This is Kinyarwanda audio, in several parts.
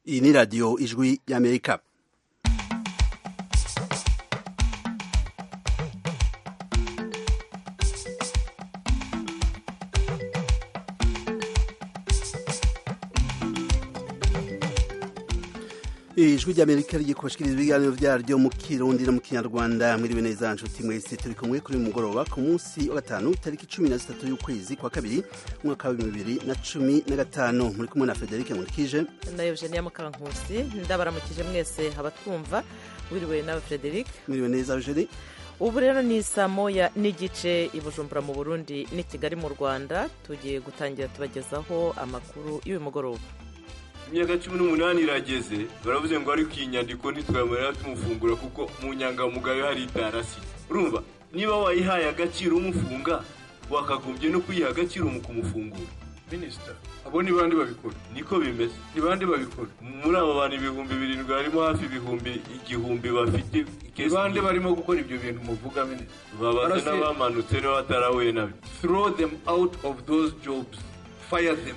iyi ni radiyo ijwi y'amerika ijwi ry'amerika rigikoshiriza ibiganiro byaryo mu kirundi no mu kinyarwanda mwiriwe neza nshuti mwese turi kumwe kuri uyu mugoroba ku munsi wa gatanu tariki cumi na zitatu y'ukwezi kwa kabiri umwaka wa bibiri na cumi na gatanu muri kumwe na federike nkurikije na eugenia mukankusi ndabaramukije mwese abatwumva wiriwe nawe frederic mwiriwe neza eugenie ubu rero ni saa moya n'igice i bujumbura mu burundi n'i kigali mu rwanda tugiye gutangira tubagezaho amakuru y'uyu mugoroba imyaka cumi n'umunani irageze baravuze ngo ariko iyi nyandiko ntitwamarira tumufungura kuko mu nyangamugayo hari itarasi urumva niba wayihaye agaciro umufunga wakagombye no kuyiha agaciro mu kumufungura minisita abo ni bande babikora niko bimeze ni bande babikora muri abo bantu ibihumbi birindwi harimo hafi ibihumbi igihumbi bafite ikesi bande barimo gukora ibyo bintu muvuga minisita babaze n'abamanutse niba batarahuye nabyo throw them out of those jobs fire them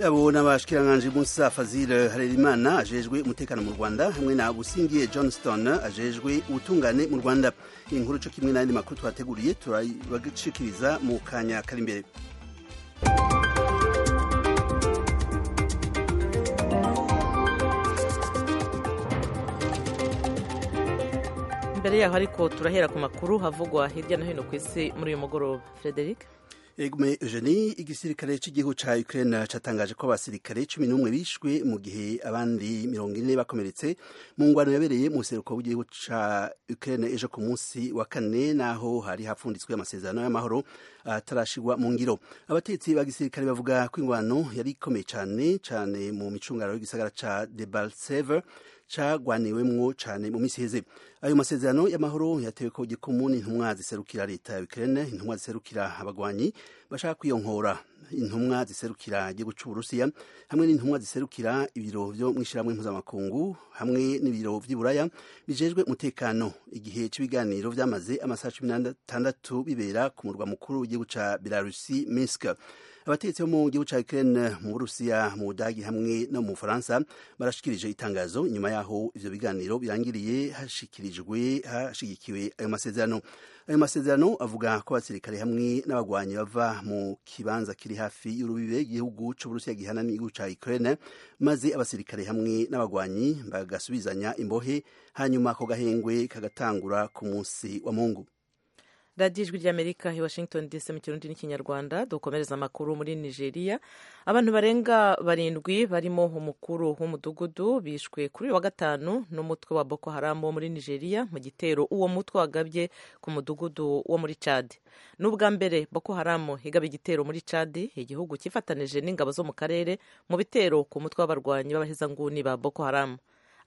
yabo n'abashikiranganje Musa Fazil Harerimana ajejwe umutekano mu Rwanda hamwe na Busingiye Johnston ajejwe ubutungane mu Rwanda inkuru cyo kimwe n'andi makuru twateguriye turabagicikiriza mu kanya kari imbere mbere yaho ariko turahera ku makuru havugwa hirya no hino ku isi muri uyu mugoroba Frederic Egume Eugenie igisirikare cy'igihugu ca Ukraine catangaje ko abasirikare 11 bishwe mu gihe abandi 40 bakomeretse mu ngwano yabereye mu seruko w'igihugu ca Ukraine ejo ku munsi wa kane naho hari hapfunditswe amasezerano y'amahoro atarashigwa mu ngiro abatetsi ba gisirikare bavuga ko ingwano yari ikomeye cyane cyane mu micungano y'igisagara ca Debaltseve cagwaniwemwo cane mu misi heze ayo masezerano y'amahoro yatewe ko gikomuni intumwa ziserukira leta ya Ukraine intumwa ziserukira abagwanyi bashaka kwiyonkora intumwa ziserukira igihugu cy'uburusiya hamwe n'intumwa ziserukira ibiro byo mwishyiramwe mpuzamakungu hamwe n'ibiro by'iburaya bijejwe umutekano igihe cy'ibiganiro byamaze amasaha cumi n'atandatu bibera ku murwa mukuru w'igihugu cya belarusi minsk abatetsi bo mu gihugu cya Ukraine mu Burusiya mu Budagi hamwe no mu Faransa barashikirije itangazo nyuma yaho ivyo biganiro birangiriye hashikirijwe hashigikiwe ayo masezerano ayo masezerano avuga ko abasirikare hamwe n'abagwanyi bava mu kibanza kiri hafi y'urubibe igihugu cy'Uburusiya gihana n'igihugu cya Ukraine maze abasirikare hamwe n'abagwanyi bagasubizanya imbohe hanyuma ako gahengwe kagatangura ku munsi wa Mungu radiyo ijwi ry'amerika i washington dc mu kirundi n'ikinyarwanda dukomereza amakuru muri nigeria abantu barenga barindwi barimo umukuru w'umudugudu bishwe kuri uyu wa gatanu n'umutwe wa boko haramu wo muri nigeria mu gitero uwo mutwe wagabye ku mudugudu wo muri cadi ni ubwa mbere boko haramu igaba igitero muri cadi igihugu cyifatanije n'ingabo zo mu karere mu bitero ku mutwe w'abarwanyi b'abahezanguni ba boko haramu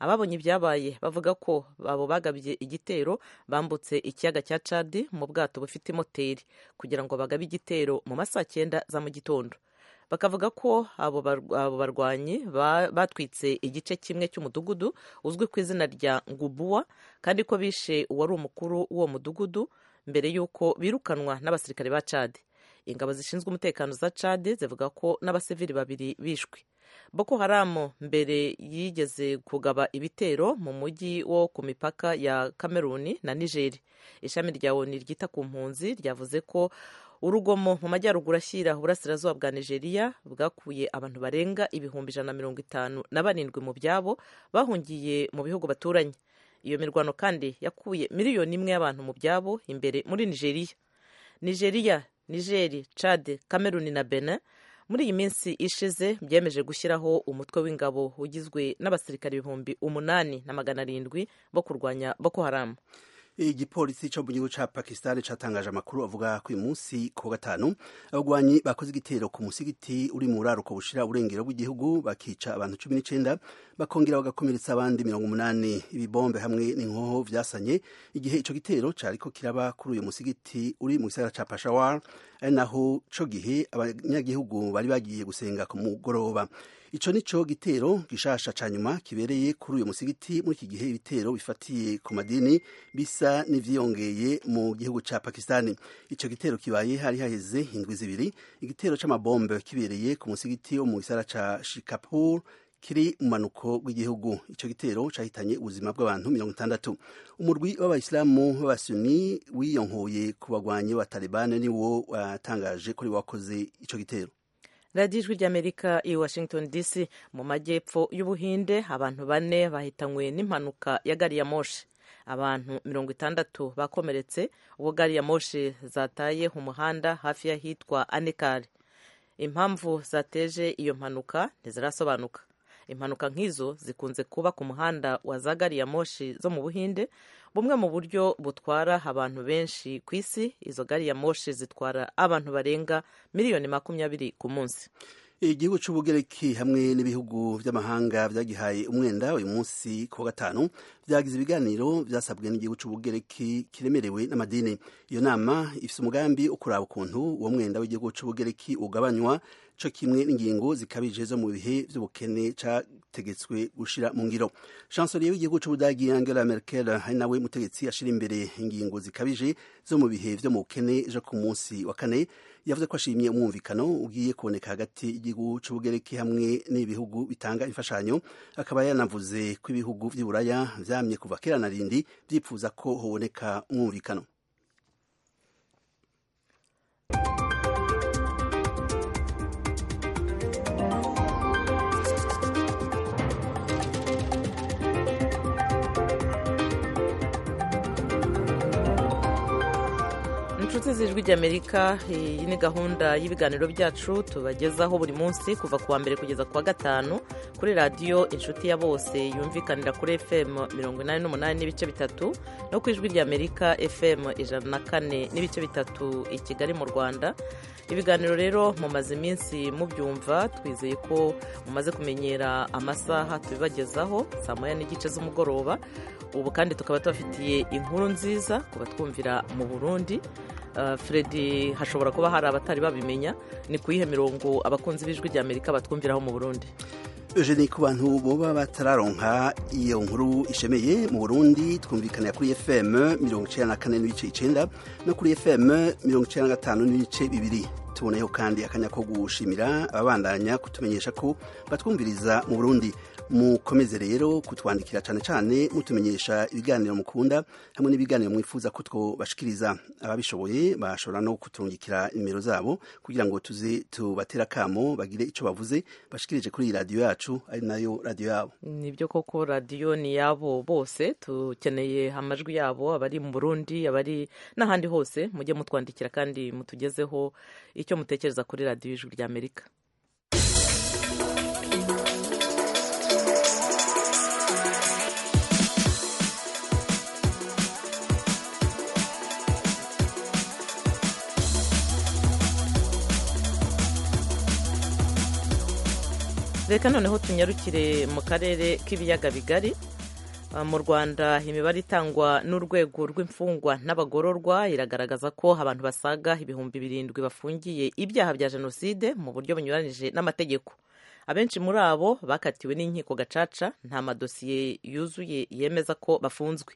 ababonye ibyabaye bavuga ko abo bagabye igitero bambutse ikiyaga cya cadi mu bwato bufite moteri kugira ngo bagabe igitero mu masaha cyenda za mu gitondo bakavuga ko abo barwanyi batwitse igice kimwe cy'umudugudu uzwi ku izina rya ngubuwa kandi ko bishe uwari umukuru w'uwo mudugudu mbere y'uko birukanwa n'abasirikare ba cadi ingabo zishinzwe umutekano za cadi zivuga ko n'abasivili babiri bishwe boko haramu mbere yigeze kugaba ibitero mu mujyi wo ku mipaka ya kameruni na nigeri ishami rya oni ryita ku mpunzi ryavuze ko urugomo mu majyaruguru ashyira uburasirazuba bwa nigeria bwakuye abantu barenga ibihumbi ijana na mirongo itanu na barindwi mu byabo bahungiye mu bihugu baturanye iyo mirwano kandi yakuye miliyoni imwe y'abantu mu byabo imbere muri nigeria nigeria nigeri cade kameruni na benin muri iyi minsi ishize byemeje gushyiraho umutwe w'ingabo ugizwe n'abasirikare ibihumbi umunani na magana arindwi bo kurwanya boko haramu igipolisi cyo mu gihugu cya pakistan cyatangaje amakuru avuga ko uyu munsi ku gatanu abagwanyi bakoze igitero ku musigiti uri mu buraruko bushira uburengero bw'igihugu bakica abantu cumi n'icyenda bakongera bagakomeretsa abandi mirongo umunani ibibombe hamwe n'inkoho byasanye igihe icyo gitero cyari ko kiraba kuri uyu musigiti uri mu gisagara cya pashawar ari naho cyo gihe abanyagihugu bari bagiye gusenga ku mugoroba ico nico gitero gishasha ca nyuma kibereye kuri uyu musigiti muri iki gihe ibitero bifatiye ku madini bisa n'ivyiyongeye mu gihugu ca Pakistan ico gitero kibaye hari haheze indwi zibiri igitero c'amabombe kibereye ku musigiti wo mu gisara ca Shikapur kiri mu manuko rw'igihugu icyo gitero cyahitanye ubuzima bw'abantu mirongo itandatu umurwi w'abayisilamu b'abasuni wiyonkoye ku bagwanyi ba talibani niwo watangaje kuri wakoze icyo gitero radiyo ijwi ry'amerika i washington dc mu majyepfo y'ubuhinde abantu bane bahitanywe n'impanuka ya gari ya moshi abantu mirongo itandatu bakomeretse ubwo gari ya moshi zataye umuhanda hafi y'ahitwa anekari impamvu zateje iyo mpanuka ntizirasobanuka impanuka nk'izo zikunze kuba ku muhanda wa za gari ya moshi zo mu buhinde bumwe mu buryo butwara abantu benshi ku isi izo gari ya moshi zitwara abantu barenga miliyoni makumyabiri ku munsi igihugu cy'ubugereki hamwe n'ibihugu by'amahanga byagihaye umwenda uyu munsi ku wa gatanu byagize ibiganiro byasabwe n'igihugu cy'ubugereki kiremerewe n'amadini iyo nama ifite umugambi ukuraba ukuntu uwo mwenda w'igihugu cy'ubugereki ugabanywa cyo kimwe n'ingingo zikabije zo mu bihe by'ubukene cyategetswe gushyira mu ngiro chancelier w'igihugu cy'ubudagi angela merkel ari nawe mutegetsi ashyira imbere ingingo zikabije zo mu bihe byo mu bukene ejo ku munsi wa kane yavuze ko ashimye umwumvikano ugiye kuboneka hagati y'igihugu cy'ubugereki hamwe n'ibihugu bitanga imfashanyo akaba yanavuze ko ibihugu by'uburaya byamye kuva kera na rindi byifuza ko hoboneka umwumvikano inshuti z'ijwi ry'amerika iyi ni gahunda y'ibiganiro byacu tubagezaho buri munsi kuva ku wa mbere kugeza ku wa gatanu kuri radiyo inshuti ya bose yumvikanira kuri fm mirongo inani n'umunani n'ibice bitatu no ku ijwi ry'amerika fm ijana na kane n'ibice bitatu i kigali mu rwanda ibiganiro rero mumaze iminsi mubyumva twizeye ko mumaze kumenyera amasaha tubibagezaho saa moya n'igice z'umugoroba ubu kandi tukaba tubafitiye inkuru nziza kubatwumvira mu burundi Freddy hashobora kuba hari abatari babimenya ni ku yihe mirongo abakunzi b'ijwi ry'amerika batwumviraho mu burundi eugenie ku bantu boba batararonka iyo nkuru ishemeye mu burundi twumvikanira kuri fm mirongo icyenda na kane n'ibice icyenda no kuri fm mirongo icyenda na gatanu n'ibice bibiri tuboneyeho kandi akanya ko gushimira ababandanya kutumenyesha ko batwumviriza mu burundi mukomeze rero kutwandikira cyane cyane mutumenyesha ibiganiro mukunda hamwe n'ibiganiro mwifuza ko twobashikiriza ababishoboye bashobora no kutungikira nimero zabo kugira ngo tuze tubatera akamo bagire icyo bavuze bashikirije kuri iyi radiyo yacu ari nayo radiyo yabo nibyo koko radiyo ni yabo bose tukeneye amajwi yabo abari mu burundi abari n'ahandi hose mujye mutwandikira kandi mutugezeho icyo mutekereza kuri radiyo ijwi ry'amerika reka noneho tunyarukire mu karere k'ibiyaga bigari mu rwanda imibare itangwa n'urwego rw'imfungwa n'abagororwa iragaragaza ko abantu basaga ibihumbi birindwi bafungiye ibyaha bya jenoside mu buryo bunyuranyije n'amategeko abenshi muri abo bakatiwe n'inkiko gacaca nta madosiye yuzuye yemeza ko bafunzwe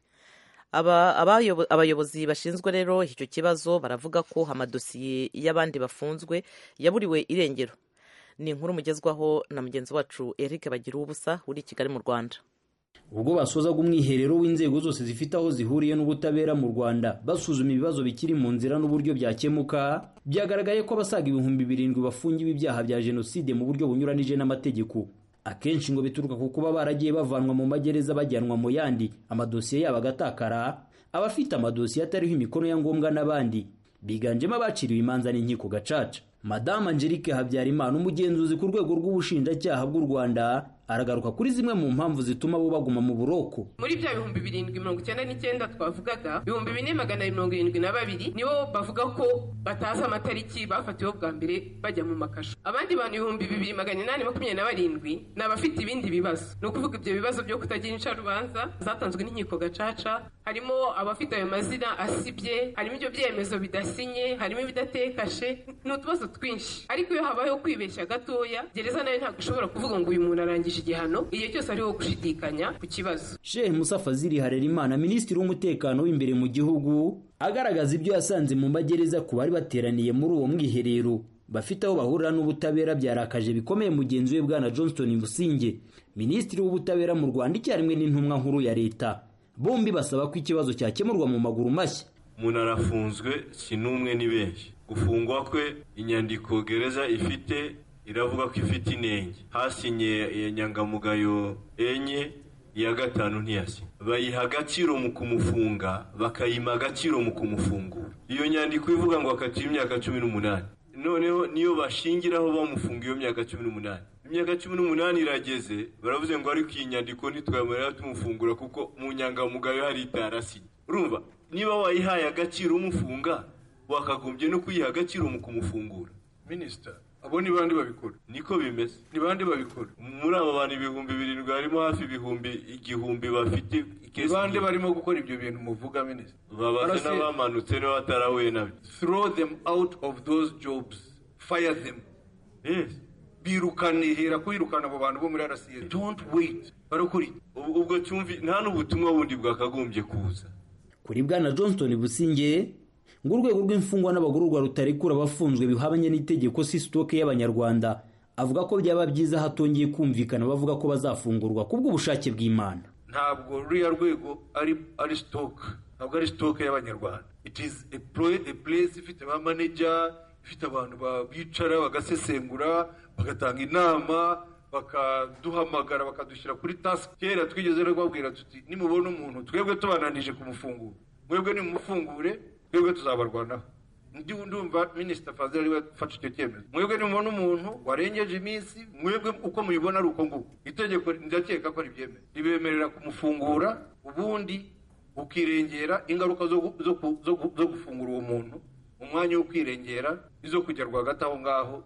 abayobozi bashinzwe rero icyo kibazo baravuga ko amadosiye y'abandi bafunzwe yaburiwe irengero ni inkuru mugezwaho na mugenzi wacu Eric bagira ubusa uri Kigali mu Rwanda ubwo basozaga umwiherero w'inzego zose zifite aho zihuriye n'ubutabera mu Rwanda basuzuma ibibazo bikiri mu nzira n'uburyo byakemuka byagaragaye ko abasaga ibihumbi birindwi bafungiwe ibyaha bya jenoside mu buryo bunyuranije n'amategeko akenshi ngo bituruka ku kuba baragiye bavanwa mu magereza bajyanwa mu yandi amadosiye yabo agatakara abafite amadosiye atariho imikono ya ngombwa n'abandi biganjemo abaciriwe imanza n'inkiko gacaca madamu angelique habyarimana umugenzuzi ku rwego rw'ubushinjacyaha bw'u rwanda aragaruka kuri zimwe mu mpamvu zituma bo baguma mu buroko muri bya bihumbi birindwi mirongo icyenda n'icyenda twavugaga ibihumbi bine magana mirongo irindwi na babiri nibo bavuga ko batazi amatariki bafatiweho bwa mbere bajya mu makasha abandi bantu ibihumbi bibiri magana inani makumyabiri na barindwi ni abafite ibindi bibazo ni ukuvuga ibyo bibazo byo kutagira incarubanza zatanzwe n'inkiko gacaca harimo abafite ayo mazina asibye harimo ibyo byemezo bidasinye harimo ibidatekashe ni utubazo twinshi ariko iyo habayeho kwibeshya gatoya gereza nayo ntabwo ishobora kuvuga ngo uyu muntu arangije igihano igihe cyose hariho gushidikanya ku kibazo shehe musa fazili harerimana minisitiri w'umutekano w'imbere mu gihugu agaragaza ibyo yasanze mu magereza ku bari bateraniye muri uwo mwiherero bafite aho bahurira n'ubutabera byarakaje bikomeye mugenzi we bwana johnston businge minisitiri w'ubutabera mu rwanda icyarimwe n'intumwa nkuru ya leta bombi basaba ko ikibazo cyakemurwa mu maguru mashya umuntu arafunzwe si n'umwe ni benshi gufungwa kwe inyandiko gereza ifite iravuga ko ifite inenge hasinye iya nyangamugayo enye iya gatanu ntiyasinye bayiha agaciro mu kumufunga bakayima agaciro mu kumufungura iyo nyandiko ivuga ngo akatira imyaka cumi n'umunani noneho niyo bashingiraho bamufunga iyo myaka cumi n'umunani imyaka cumi n'umunani irageze baravuze ngo ariko iyi nyandiko ntitwamarira tumufungura kuko mu nyangamugayo hari itarasinye urumva niba wayihaye agaciro umufunga wakagombye no kuyiha agaciro mu kumufungura minisita abo ni bande babikora niko bimeze ni bande babikora muri abo bantu ibihumbi birindwi harimo hafi ibihumbi igihumbi bafite ni bande barimo gukora ibyo bintu muvuga minisita babaze n'abamanutse niba batarahuye nabyo throw them out of those jobs fire them yes birukane hera kubirukana abo bantu bo muri rca don't wait barakuri ubwo cyumvi nta n'ubutumwa bundi bwakagombye kuza kuri bwana johnston businge ngo urwego rw'imfungwa n'abagororwa rutarekura abafunzwe bihabanye n'itegeko si sitoke y'abanyarwanda avuga ko byaba byiza hatongeye kumvikana bavuga ko bazafungurwa kubw'ubushake bw'imana ntabwo ruriya rwego ari ari sitoke ntabwo ari sitoke y'abanyarwanda it is a place ifite ba maneja ifite abantu bicara bagasesengura bagatanga inama bakaduhamagara bakadushyira kuri tasike kera twigeze no kubabwira tuti nimubona umuntu twebwe tubananije kumufungura mwebwe nimumufungure twebwe tuzabarwanaho ndi ndumva minisita fazil ariwe ufata icyo cyemezo mwebwe nimubona umuntu warengeje iminsi mwebwe uko mubibona ari uko nguko itegeko ndakeka ko ribyemera ribemerera kumufungura ubundi ukirengera ingaruka zo gufungura uwo muntu umwanya wo kwirengera izo kujya rwagati aho ngaho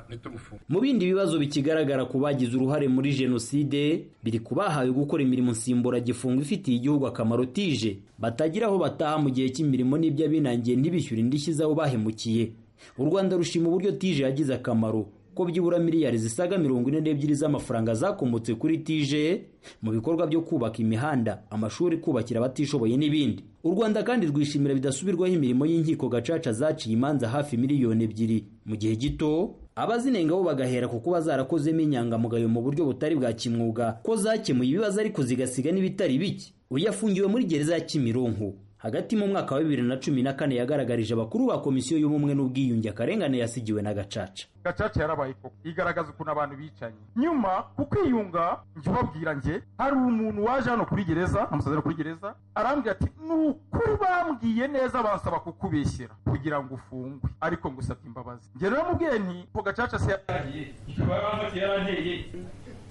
ntitumufunge mu bindi bibazo bikigaragara ku bagize uruhare muri jenoside biri ku bahawe gukora imirimo nsimburagifungo ifitiye igihugu akamaro tije batagira aho bataha mu gihe cy'imirimo n'ibyo abinangiye ntibishyure indishyi z'abo bahemukiye u rwanda rushima uburyo tije yagize akamaro ko byibura miliyari zisaga mirongo ine n'ebyiri z'amafaranga zakomotse kuri tije mu bikorwa byo kubaka imihanda amashuri kubakira abatishoboye n'ibindi u rwanda kandi rwishimira bidasubirwaho imirimo y'inkiko gacaca zaciye imanza hafi miliyoni ebyiri mu gihe gito abazinenga bo bagahera ku kuba zarakozemo inyangamugayo mu buryo butari bwa kimwuga ko zakemuye ibibazo ariko zigasiga n'ibitari bike uyu yafungiwe muri gereza ya kimironko hagati mu mwaka wa bibiri na cumi na kane yagaragarije abakuru ba komisiyo y'ubumwe n'ubwiyunge akarengane yasigiwe na gacaca gacaca yarabaye koko igaragaza ukuntu abantu bicanyi nyuma ku kwiyunga njye ubabwira njye hari umuntu waje hano kuri gereza amusazira kuri gereza arambwira ati ni ukuri bambwiye neza basaba kukubeshyira kugira ngo ufungwe ariko ngo usabye imbabazi njye rero mubwiye nti ko gacaca se yaragiye ikaba yaranteye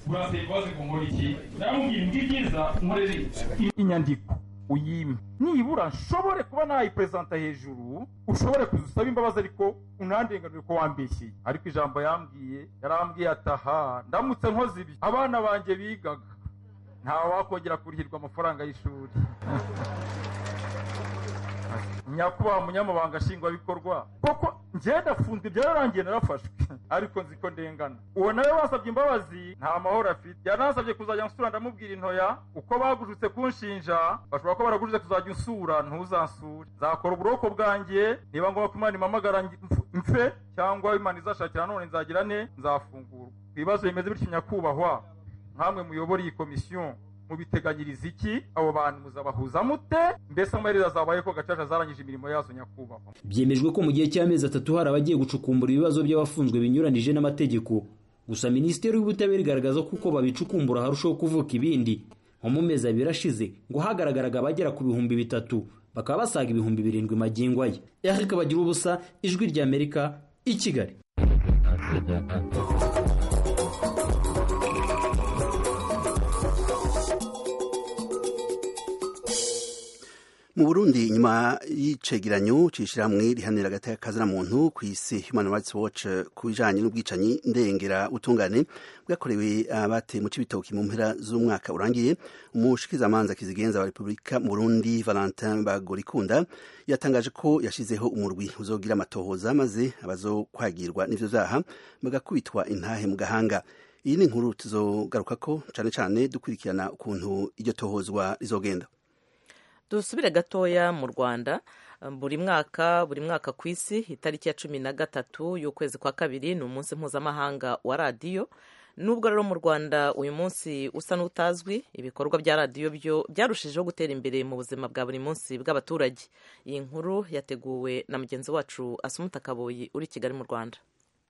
urasaba imbabazi ku nkora iki naramubwira ngo ibyiza nkorere inyandiko uyime nibura nshobore kuba nayiperezanta hejuru ushobore kuza usaba imbabazi ariko unandenganure ko wambeshyeye ariko ijambo yambwiye yarambwiye ataha ndamutse nkoze ibi abana banjye bigaga ntawakongera kurihirwa amafaranga y'ishuri nyakubahwa munyamabanga nshingwabikorwa koko njye ndafunzwe byararangiye narafashwe ariko nzi ko ndengana uwo nawe basabye imbabazi nta mahoro afite yanasabye kuzajya nsura ndamubwira intoya uko bagujutse kunshinja bashobora ko baragujutse kuzajya unsura ntuzansure nzakora uburoko bwanjye niba ngombwa ko imana impamagara mfe cyangwa imana izashakira none nzagirane nzafungurwa ibibazo bimeze bityo nyakubahwa nkamwe muyobora iyi komisiyo mubiteganyiriza iki abo bantu muzabahuza mute mbese amaherezo azabaye ko gacaca zarangije imirimo yazo nyakubahwa byemejwe ko mu gihe cy'amezi atatu hari abagiye gucukumbura ibibazo by'abafunzwe binyuranije n'amategeko gusa minisiteri y'ubutabera igaragaza ko uko babicukumbura harushaho kuvuka ibindi nko mu mezi abiri ashize ngo hagaragaraga abagera ku bihumbi bitatu bakaba basaga ibihumbi birindwi magingo aya eric bagira ubusa ijwi ry'amerika i kigali mu burundi nyuma y'icegeranyo cy'ishyirahamwe rihanira agati muntu ku isi human rights watch ku bijyanye n'ubwicanyi ndengera utungane bwakorewe abateye mu cy'ibitoki mu mpera z'umwaka urangiye umushikizamanza kizigenza wa repubulika mu burundi valentin bagorikunda yatangaje ko yashyizeho umurwi uzogira amatohoza maze abazokwagirwa n'ibyo byaha bagakubitwa intahe mu gahanga iyi ni inkuru tuzogaruka ko cyane cyane dukurikirana ukuntu iryo tohozwa rizogenda dusubire gatoya mu rwanda buri mwaka buri mwaka ku isi itariki ya cumi na gatatu y'ukwezi kwa kabiri ni umunsi mpuzamahanga wa radiyo nubwo rero mu rwanda uyu munsi usa n'utazwi ibikorwa bya radiyo byo byarushijeho gutera imbere mu buzima bwa buri munsi bw'abaturage iyi nkuru yateguwe na mugenzi wacu asumuta kaboyi uri i kigali mu rwanda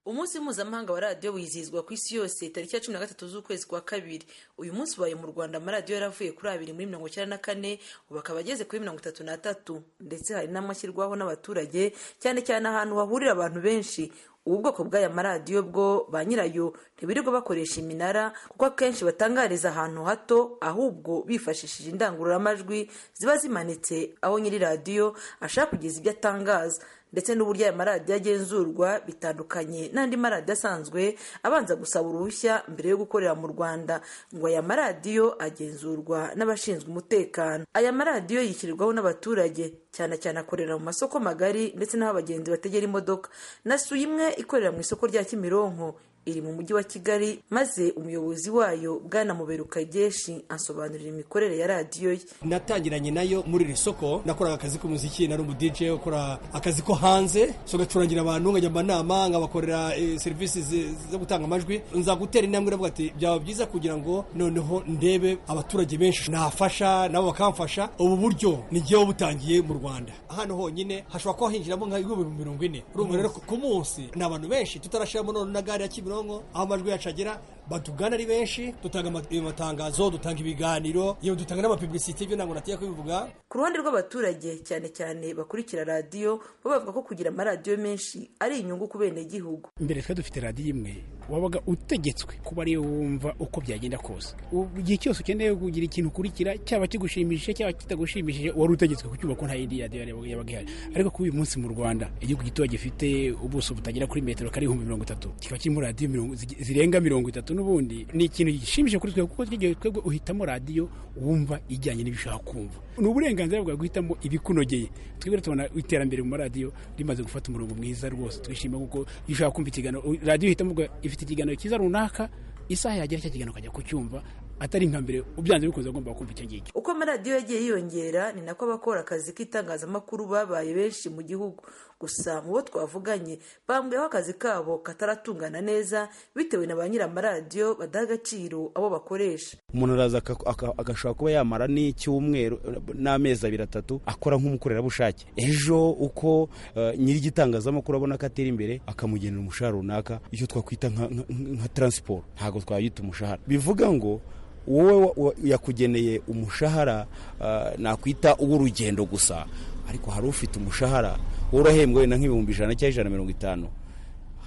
umunsi mpuzamahanga wa radiyo wizihizwa ku isi yose tariki ya cumi na gatatu z'ukwezi kwa kabiri uyu munsi ubaye mu rwanda amaradiyo yaravuye kuri abiri muri mirongo icyenda na kane ubu akaba ageze kuri mirongo itatu n'atatu ndetse hari n'amashyirwaho n'abaturage cyane cyane ahantu hahurira abantu benshi ubu bwoko bw'aya maradiyo bwo ba nyirayo ntibirirwa bakoresha iminara kuko akenshi batangariza ahantu hato ahubwo bifashishije indangururamajwi ziba zimanitse aho nyiri radiyo ashaka kugeza ibyo atangaza ndetse n'uburyo aya maradiyo agenzurwa bitandukanye n'andi maradiyo asanzwe abanza gusaba uruhushya mbere yo gukorera mu rwanda ngo aya maradiyo agenzurwa n'abashinzwe umutekano aya maradiyo yishyirwaho n'abaturage cyane cyane akorera mu masoko magari ndetse n'aho abagenzi bategera imodoka nasuye imwe ikorera mu isoko rya kimironko iri mu mujyi wa kigali maze umuyobozi wayo bwana muberuka geshi asobanurira imikorere ya radiyo ye natangiranye nayo muri iri soko nakoraga akazi k'umuziki nari umu DJ ukora akazi ko hanze so gacurangira abantu nkajya mu nama nkabakorera eh, serivisi zi- zo gutanga amajwi nza gutera intambwe navuga ati byaba byiza kugira ngo noneho ndebe abaturage benshi nafasha nabo bakamfasha ubu buryo ni jyewe butangiye mu rwanda hano honyine hashobora kuba hinjiramo nk'ibihumbi mirongo ine urumva rero ku munsi ni abantu benshi tutarashiramo none na gare ya Kimironko kimironko aho amajwi yacu agera batugana ari benshi dutanga ama- amatangazo dutanga ibiganiro yewe dutanga n'amapublicité ibyo ntabwo natinya kubivuga ku ruhande rw'abaturage cyane cyane bakurikira radiyo bo bavuga ko kugira amaradiyo menshi ari inyungu ku benegihugu imbere twari dufite radiyo imwe wabaga utegetswe kuba ariyo wumva uko byagenda kose Ubu igihe cyose ukeneye kugira ikintu ukurikira cyaba kigushimishije cyaba kitagushimishije wari utegetswe kucyumva ko nta yindi radiyo yari yabaga ihari ariko kuri uyu munsi mu rwanda igihugu gito gifite ubuso butagera kuri metero kari ibihumbi mirongo itatu kikaba kirimo radiyo mirongo- zi- zirenga mirongo itatu n'ubundi ni ikintu gishimishije kuri twe kuko twigeye twebwe uhitamo radiyo wumva ijyanye n'ibyo ushaka kumva ni uburenganzira bwawe guhitamo ibikunogeye twebwe rero tubona iterambere mu maradiyo rimaze gufata umurongo mwiza rwose twishima kuko iyo ushaka kumva ikiganiro radiyo uhitamo ubwo ifite ikiganiro cyiza runaka isaha yagera cya kiganiro ukajya kucyumva atari nka mbere ubyanze bikunze ugomba kumva icyo ngicyo uko amaradiyo yagiye yiyongera ni nako abakora akazi k'itangazamakuru babaye benshi mu gihugu gusa mu bo twavuganye bambwiye aho akazi kabo kataratungana neza bitewe na ba nyir'amaradiyo badaha agaciro abo bakoresha umuntu araza aka- aka- agashobora kuba yamara n'icyumweru eh, n'amezi abiri atatu akora nk'umukorerabushake ejo uko eh, nyir'igitangazamakuru abona ko atera imbere akamugenera umushahara runaka icyo twakwita nka- nka nka taransiporo ntabwo twayita umushahara bivuga ngo wowe wa- wa- yakugeneye umushahara eh, nakwita uw'urugendo gusa ariko hari ufite umushahara worohembwe wenda nk'ibihumbi ijana cyangwa ijana na mirongo itanu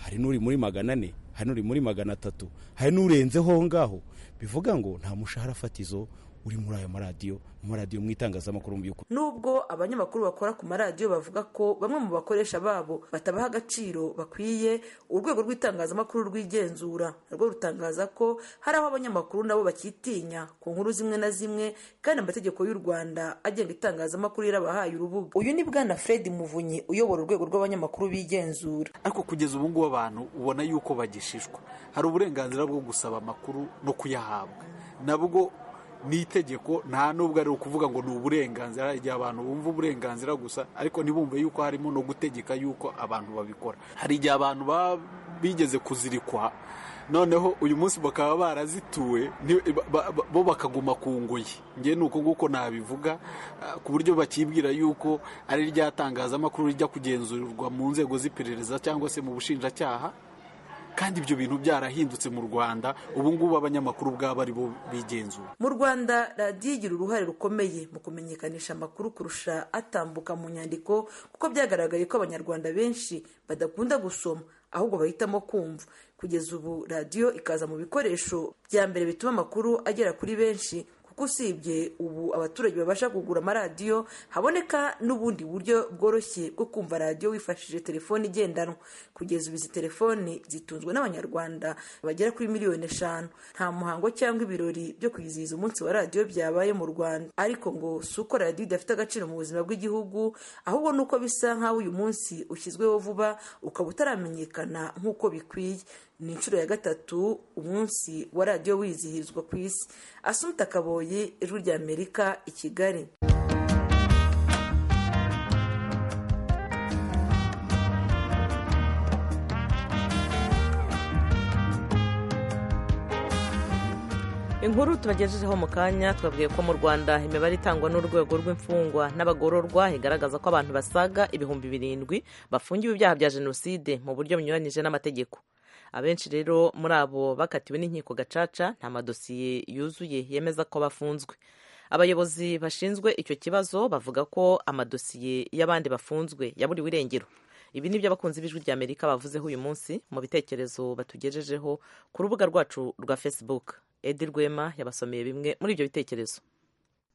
hari n'uri muri magana ane hari n'uri muri magana atatu hari n'urenzeho aho ngaho bivuga ngo nta mushahara fatizo uri muri ayo maradiyo mu maradiyo mu itangazamakuru mu by'ukuri nubwo abanyamakuru bakora ku maradiyo bavuga ko bamwe mu bakoresha babo batabaha agaciro bakwiye urwego rw'itangazamakuru rwigenzura narwo rutangaza ko hari aho abanyamakuru nabo bakitinya ku nkuru zimwe na zimwe kandi amategeko y'u rwanda agenga itangazamakuru yarabahaye urubuga uyu ni bwana fred muvunyi uyobora urwego rw'abanyamakuru bigenzura ariko kugeza ubu ngubu abantu ubona yuko bagishishwa hari uburenganzira bwo gusaba amakuru no kuyahabwa nabwo ni itegeko nta nubwo ari ukuvuga ngo ni uburenganzira hari igihe abantu bumva uburenganzira gusa ariko ntibumve yuko harimo no gutegeka yuko abantu babikora hari igihe abantu baba bigeze kuzirikwa noneho uyu munsi bakaba barazituwe ni- ba- ba- bo bakaguma ku ngoyi ngewe ni uko nguko nabivuga ah, ku buryo bakibwira yuko ari rya tangazamakuru rijya kugenzurwa mu nzego z'iperereza cyangwa se mu bushinjacyaha kandi ibyo bintu byarahindutse mu rwanda ubu ngubu abanyamakuru ubwabo ari bo bigenzura mu rwanda radiyo igira uruhare rukomeye mu kumenyekanisha amakuru kurusha atambuka mu nyandiko kuko byagaragaye ko abanyarwanda benshi badakunda gusoma ahubwo bahitamo kumva kugeza ubu radiyo ikaza mu bikoresho bya mbere bituma amakuru agera kuri benshi kuko usibye ubu abaturage babasha kugura amaradiyo haboneka n'ubundi buryo bworoshye bwo kumva radiyo wifashishije telefone igendanwa kugeza ubu izi telefoni zitunzwe n'abanyarwanda bagera kuri miliyoni eshanu nta muhango cyangwa ibirori byo kwizihiza umunsi wa radiyo byabaye mu rwanda ariko ngo si uko radiyo idafite agaciro mu buzima bw'igihugu ahubwo ni uko bisa nk'aho uyu munsi ushyizweho vuba ukaba utaramenyekana nk'uko bikwiye ni inshuro ya gatatu umunsi wa radiyo wizihizwa ku isi asumta kaboyi ijwi ry'amerika i kigali inkuru tubagejejeho mu kanya twabwiye ko mu rwanda imibare itangwa n'urwego rw'imfungwa n'abagororwa igaragaza ko abantu basaga ibihumbi birindwi bafungiwe ibyaha bya jenoside mu buryo bunyuranyije n'amategeko abenshi rero muri abo bakatiwe n'inkiko gacaca nta madosiye yuzuye yemeza ko bafunzwe abayobozi bashinzwe icyo kibazo bavuga ko amadosiye y'abandi bafunzwe yaburiwe irengero ibi ni byo abakunzi b'ijwi rya amerika bavuzeho uyu munsi mu bitekerezo batugejejeho ku rubuga rwacu rwa facebook edi rwema yabasomeye bimwe muri ibyo bitekerezo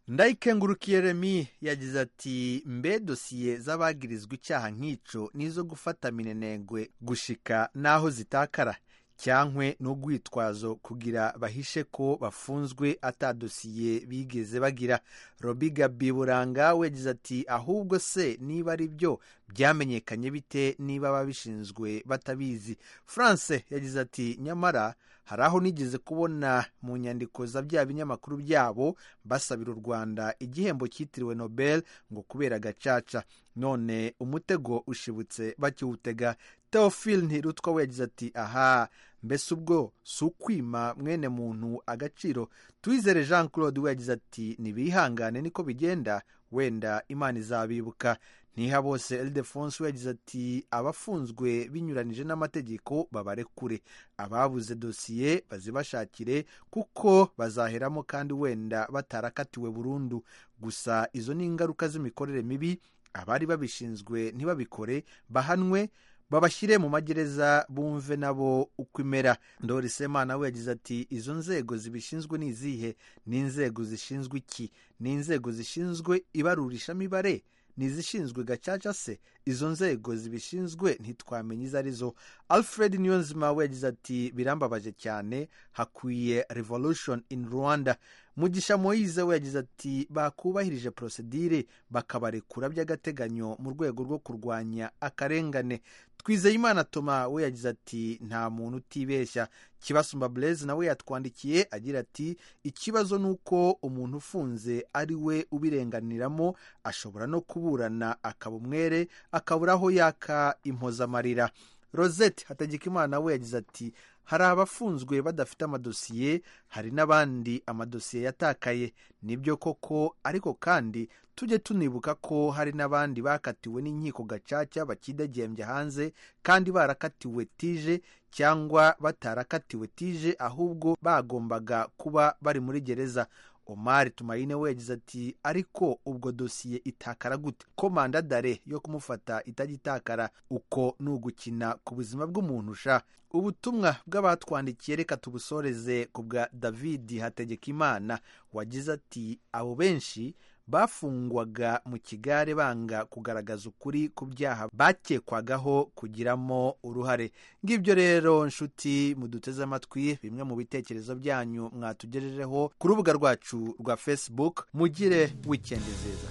ndayikengurukiye remi yagize ati mbe dosiye z'abagirizwa icyaha nk'icyo nizo gufata minenegwe gushika n'aho zitakara cyankwe n'urwitwazo kugira bahishe ko bafunzwe atadosiye bigeze bagira robi gabi buranga yagize ati ahubwo se niba ari byo byamenyekanye bite niba ababishinzwe batabizi france yagize ati nyamara hari aho nigeze kubona mu nyandiko za bya binyamakuru byabo basabira u rwanda igihembo cyitiriwe nobel ngo kubera gacaca none umutego ushibutse bakiwutega teofil ntirutwa we yagize ati aha mbese ubwo si ukwima mwene muntu agaciro twizere jean claude we yagize ati ntibihangane niko bigenda wenda imana izabibuka ntiha bose eldefonse we yagize ati abafunzwe binyuranyije n'amategeko babarekure ababuze dosiye bazibashakire kuko bazaheramo kandi wenda batarakatiwe burundu gusa izo ni ingaruka z'imikorere mibi abari babishinzwe ntibabikore bahanwe babashyire mu magereza bumve nabo uko imera ndori semana we yagize ati izo nzego zibishinzwe ni izihe ni inzego zishinzwe iki ni inzego zishinzwe ibarurishamibare ni izishinzwe gacaca se izo nzego zibishinzwe ntitwamenye izo arizo alfred niyonzima we yagize ati birambabaje cyane hakwiye revolution in rwanda mugisha moyize we yagize ati bakubahirije porosedire bakabarekura by'agateganyo mu rwego rwo kurwanya akarengane twizeyimana toma we yagize ati nta muntu utibeshya kibasumba blaise nawe yatwandikiye agira ati ikibazo ni uko umuntu ufunze ari we ubirenganiramo ashobora no kuburana akaba umwere akabura aho yaka impozamarira rosette hatagikimana we yagize ati hari abafunzwe badafite amadosiye hari n'abandi amadosiye yatakaye nibyo koko ariko kandi tujye tunibuka ko hari n'abandi bakatiwe n'inkiko gacaca bakidegembye hanze kandi barakatiwe tije cyangwa batarakatiwe tije ahubwo bagombaga kuba bari muri gereza omari tumayine we yagize ati ariko ubwo dosiye itakara gute ko mandadare yo kumufata itagitakara uko ni ugukina ku buzima bw'umuntu sha ubutumwa bw'abatwandikiye reka tubusoreze ku bwa davidi hategekimana wagize ati abo benshi bafungwaga mu kigare banga kugaragaza ukuri ku byaha bakekwagaho kugiramo uruhare ngibyo rero nshuti muduteze amatwi bimwe mu bitekerezo byanyu mwatugejejeho ku rubuga rwacu rwa facebook mugire wikendi nziza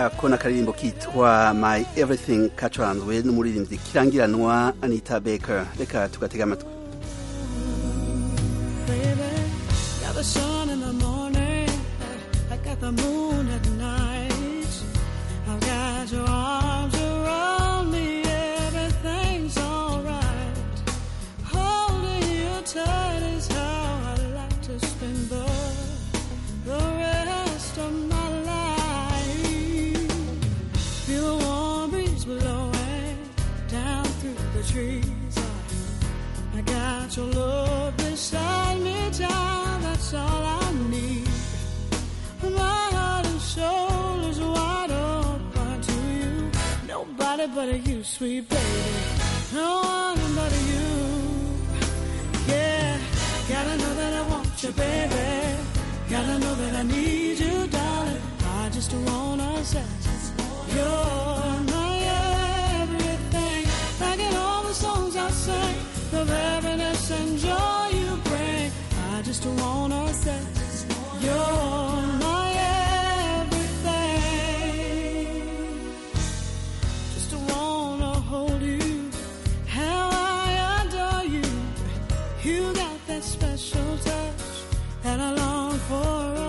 ako ni akaririmbo kitwa my everything kacuranzwe n'umuririmbyi kirangiranwa anita baker reka tugatega amatwi the moon at night. I've got your arms around me, everything's alright. Holding you tight is how I like to spend the, the rest of my life. Feel the warm breeze blowing down through the trees. I, I got your love beside me, child, that's all I shoulders wide open to you. Nobody but you, sweet baby. No one but you. Yeah, gotta know that I want you, baby. Gotta know that I need you, darling. I just wanna say you're my everything. Like in all the songs I sing, the happiness and joy you bring. I just wanna say you're my. special touch that I love.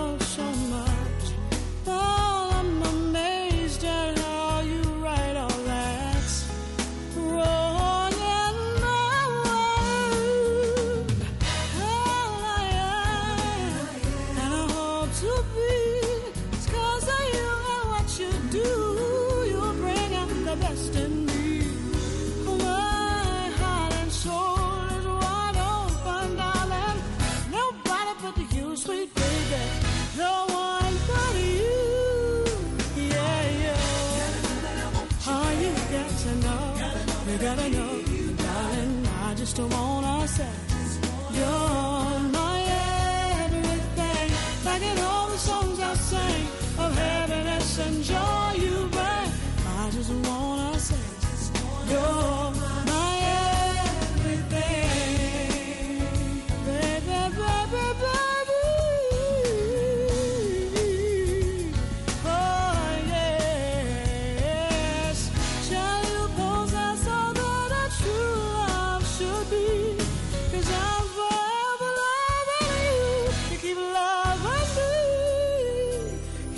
just wanna say you're my everything. Back in all the songs I sang of happiness and joy you bring, I just wanna say you're my everything, baby, baby, baby. Oh yes, shall you possess all that a true love should be? 'Cause I'm forever loving you, you keep loving me.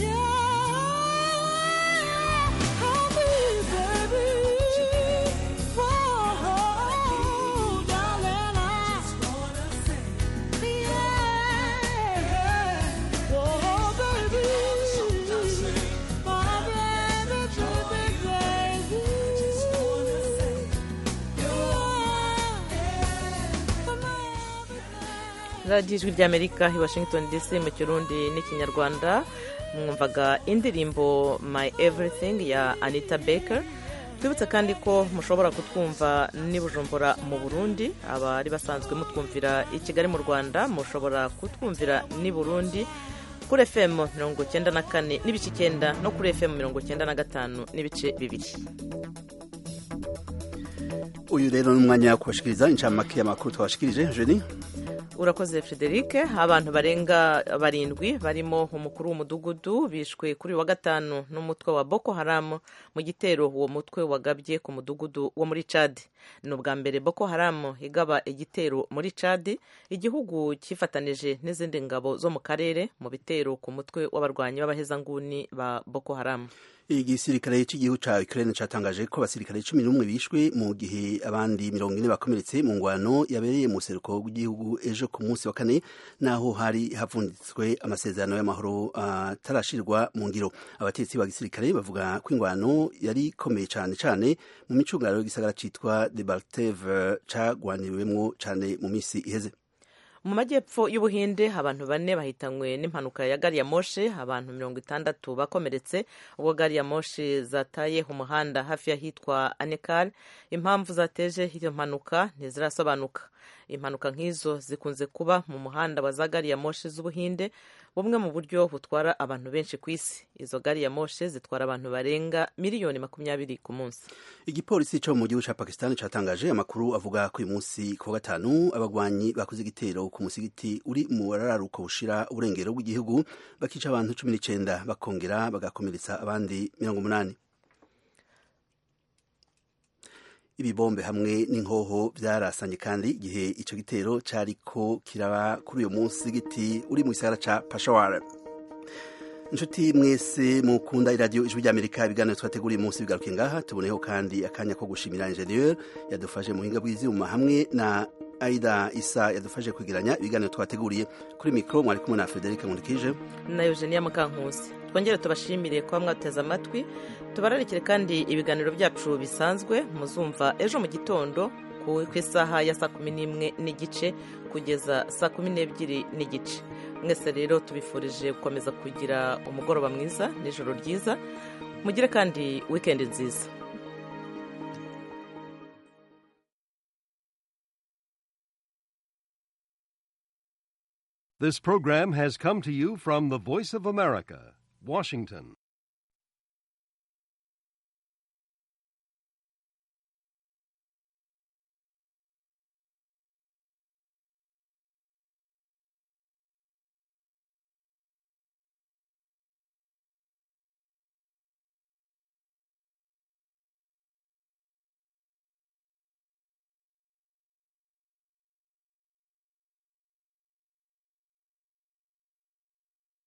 Yeah, I'll be, baby. Oh, darling, I just wanna say, yeah, oh, baby, my baby, baby, baby. Just wanna say, radiyo ijwi ry'amerika i washington dc mu kirundi n'ikinyarwanda mwumvaga indirimbo my everything ya anita baker twibutse kandi ko mushobora kutwumva n'i bujumbura mu burundi abari basanzwe mutwumvira i kigali mu rwanda mushobora kutwumvira n'i burundi kuri fm mirongo icyenda na kane n'ibice icyenda no kuri fm mirongo icyenda na gatanu n'ibice bibiri uyu rero ni umwanya wo kubashikiriza incamake y'amakuru twabashikirije jeni urakoze frederic abantu barenga barindwi barimo umukuru w'umudugudu bishwe kuri uyu wa gatanu n'umutwe wa boko haram mu gitero uwo mutwe wagabye ku mudugudu wo muri chad ni ubwa mbere boko haram igaba igitero muri chad igihugu cyifatanije n'izindi ngabo zo mu karere mu bitero ku mutwe w'abarwanyi b'abahezanguni ba boko haram igisirikare cy'igihugu cya Ukraine cyatangaje ko abasirikare cumi n'umwe bishwe mu gihe abandi mirongo ine bakomeretse mu ngwano yabereye mu seruko w'igihugu ejo ku munsi wa kane naho hari havunditswe amasezerano y'amahoro atarashirwa mu ngiro abatetsi ba gisirikare bavuga ko ingwano yari ikomeye cyane cyane mu micungararo y'igisagara cyitwa Debalteve cyagwaniriwemo cyane mu minsi iheze mu majyepfo y'ubuhinde abantu bane bahitanywe n'impanuka ya gari ya moshi abantu mirongo itandatu bakomeretse ubwo gari ya moshi zataye umuhanda hafi y'ahitwa anekari impamvu zateje iyo mpanuka ntizirasobanuka impanuka nk'izo zikunze kuba mu muhanda wa za gari ya moshi z'ubuhinde bumwe mu buryo butwara abantu benshi ku isi izo gari ya moshi zitwara abantu barenga miliyoni makumyabiri ku munsi igipolisi cyo mu gihugu cya pakisitani cyatangaje amakuru avuga ko uyu munsi ku wa gatanu abagwanyi bakoze igitero ku musigiti uri mu wararuka bushira uburengero bw'igihugu bakica abantu cumi n'icyenda bakongera bagakomeretsa abandi mirongo umunani ibibombe hamwe n'inkoho byarasanye kandi igihe icyo gitero cyariko kiraba kuri uyu munsi giti uri mu gisagara cya pashawara inshuti mwese mukunda iradiyo ijwi ry'amerika ibiganiro twateguriye umunsi bigaruke ngaha tuboneyeho kandi akanya ko gushimira injeniyeri yadufashe mu buhinga bw'ibyuma hamwe na aida isa yadufashe kwegeranya ibiganiro twateguriye kuri mikoro mwari kumwe na frederic nkundikije na eugenia mukankusi twongere tubashimire kuba mwateze amatwi tubararikire kandi ibiganiro byacu bisanzwe muzumva ejo mu gitondo ku ku isaha ya saa kumi n'imwe n'igice kugeza saa kumi n'ebyiri n'igice mwese rero tubifurije gukomeza kugira umugoroba mwiza n'ijoro ryiza mugire kandi wikendi nziza This program has come to you from the Voice of America, Washington.